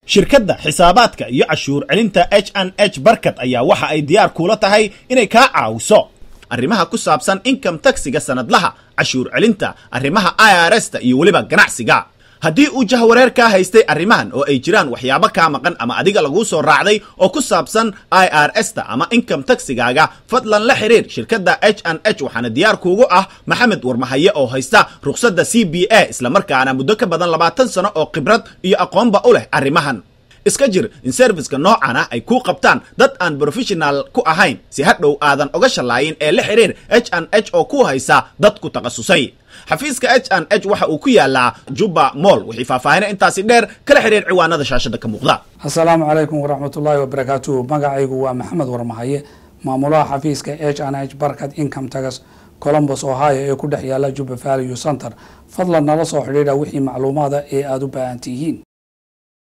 shirkadda xisaabaadka iyo cashuur celinta h n h barkad ayaa waxa ay diyaar kuula tahay inay kaa caawiso arrimaha ku saabsan income taxiga sanadlaha cashuur celinta arrimaha i r s ta iyo weliba ganacsiga haddii uu jahwareer kaa haystay arrimahan oo ay jiraan waxyaabo kaa maqan ama adiga laguu soo raacday oo ku saabsan i r s ta ama income taxigaaga fadlan la xiriir shirkadda h n h waxaana diyaar kuugu ah maxamed warmahaye oo haysta rukhsadda c b a islamarkaana muddo ka badan labaatan sano oo khibrad iyo aqoonba u leh arrimahan iska jir in serviska noocan ah ay kuu qabtaan dad aan professional ku ahayn si hadhow aadan oga shallaayin ee la xiriir h n h oo ku haysa dad ku takhasusay xafiiska h n h waxa uu ku yaalaa jubba moll wixii faahfaahina intaasi dheer kala xiriir ciwaanada shaashada ka muuqda asalaamu calaykum waraxmatullaahi wabarakaatuhu magacaygu waa maxamed warmahaye maamulaha xafiiska h n h barkad income tagas colombus ohio ee ku dhex yaala jubba value center fadlan nala soo xidhiidha wixii macluumaada ee aada u baahan tihiin